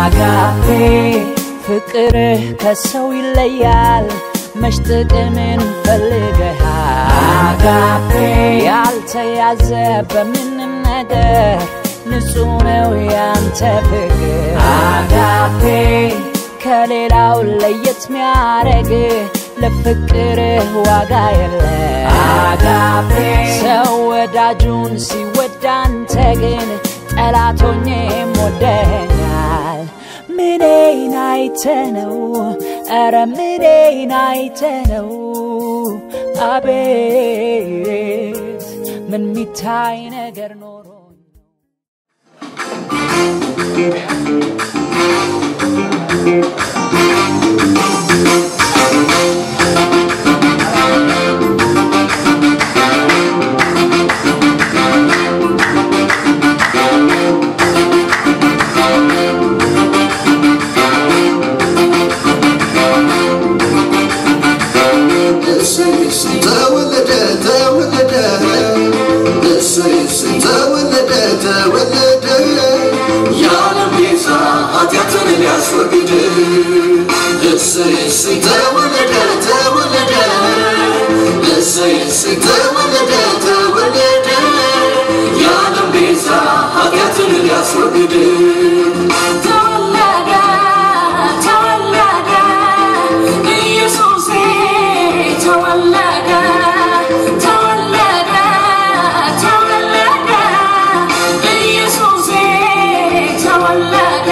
አጋፔ ፍቅርህ ከሰው ይለያል መች ጥቅምን ፈልገሃል አጋፔ ያልተያዘ በምንም ነገር ንጹህ ነው ያንተ ፍቅር አጋፔ ከሌላው ለየት ሚያረግ ለፍቅርህ ዋጋ የለ አጋፔ ሰው ወዳጁን ሲወዳ አንተ ግን ጠላቶኜም ወደኛል ምኔን አይተ ነው ኧረ ምኔን አይተ ነው አቤት ምን ሚታይ ነገር ኖሮ ተወለደ ተወለደ እሰይ እሰይ ተወለደ ተወለደ የዓለም ቤዛ ኃጢአትን ሊያስወግድ እሰይ እሰይ ተወለደ ተወለደ እሰይ እሰይ ተወለደ ተወለደ የዓለም ቤዛ ኃጢአትን ሊያስወግድ ተወለደ ተወለደ ኢየሱሴ ተወለደ ተወለደ ተወለደ ኢየሱሴ ተወለደ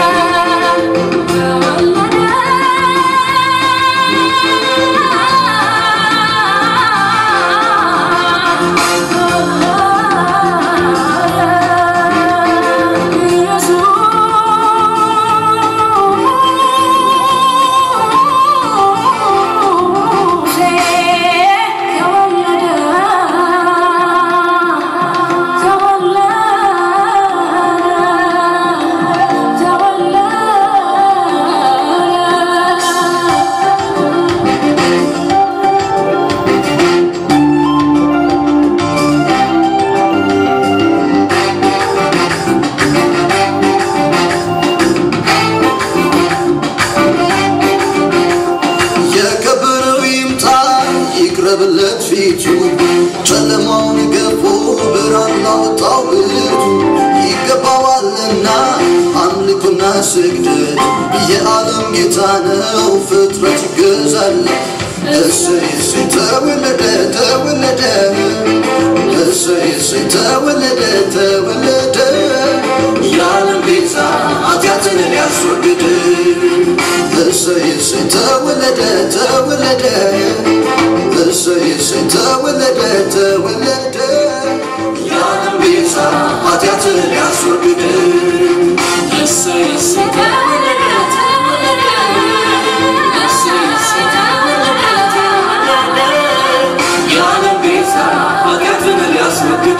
የከበረው ይምጣ ይቅረብለት ፊቱ ጨለማውን ገፎ ብርሃን ላወጣው ብቱ ይገባዋልና አምልኮና ስግደት የዓለም ጌታ ነው ፍጥረት ይገዛል እሰይ እሰይ ተወለደ ተወለደ እሰይ እሰይ ተወለደ ተወለደ የዓለም ቤዛ ኃጢአትን ሊያስወግድ እሰይ እሰይ ተወለደ ተወለደ እሰይ እሰይ ተወለደ ተወለደ የዓለም ቤዛ ኃጢአትን ሊያስወግድ እሰይ እሰይ ተወለደ ተወለደ እሰይ እሰይ ተወለደ ተወለደ የዓለም ቤዛ ኃጢአትን ሊያስወግድ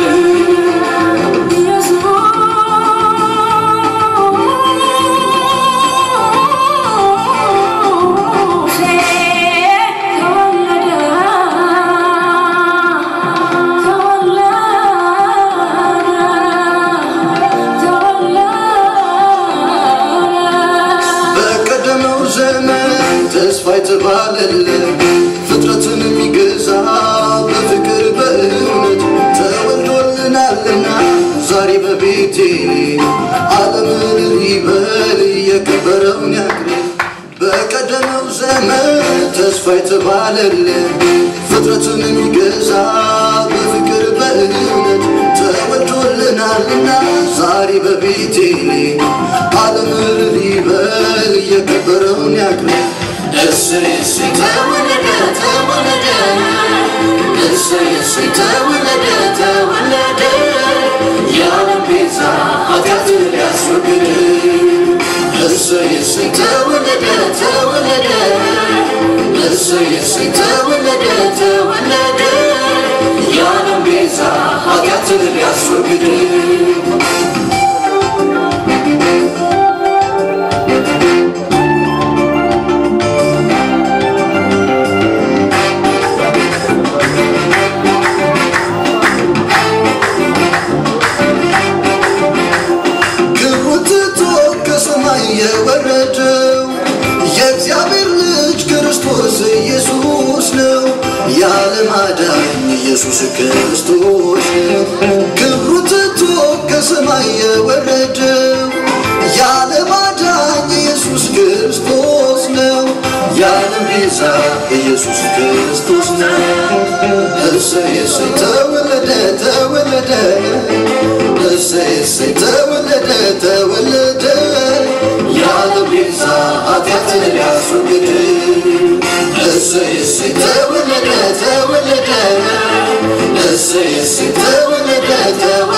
በቀደመው ዘመን ተስፋ የተባለለት ፍጥረትን የሚገዛ በፍቅር በእውነት ተወልዶልናልና ዛሬ በቤቴ ዓለምን ሊበል የከበረውን ያክል በቀደመው ዘመን ተስፋ የተባለለት ፍጥረትን የሚገዛ በፍቅር በእውነት ተወልዶልናልና ዛሬ በቤቴ ዓለምን ሊበል የከበረውን ያክል እሰይ እሰይ ተወለደ ተወለደ እሰይ እሰይ ተወለደ ተወለደ የዓለም ቤዛ ኃጢአትን ሊያስወግድ እሰይ እሰይ ተወለደ ተወለደ እሰይ እሰይ ተወለደ ተወለደ የዓለም ቤዛ ኃጢአትን ሊያስወግድ ክብሩ ትቶ ከሰማይ የወረደ ቤዛ ኢየሱስ ክርስቶስ ነው። እሰይ እሰይ ተወለደ ተወለደ እሰይ እሰይ ተወለደ ተወለደ ያለ ቤዛ ኃጢአትን ሊያስወግድ እሰይ እሰይ ተወለደ ተወለደ እሰይ እሰይ ተወለደ ተወለደ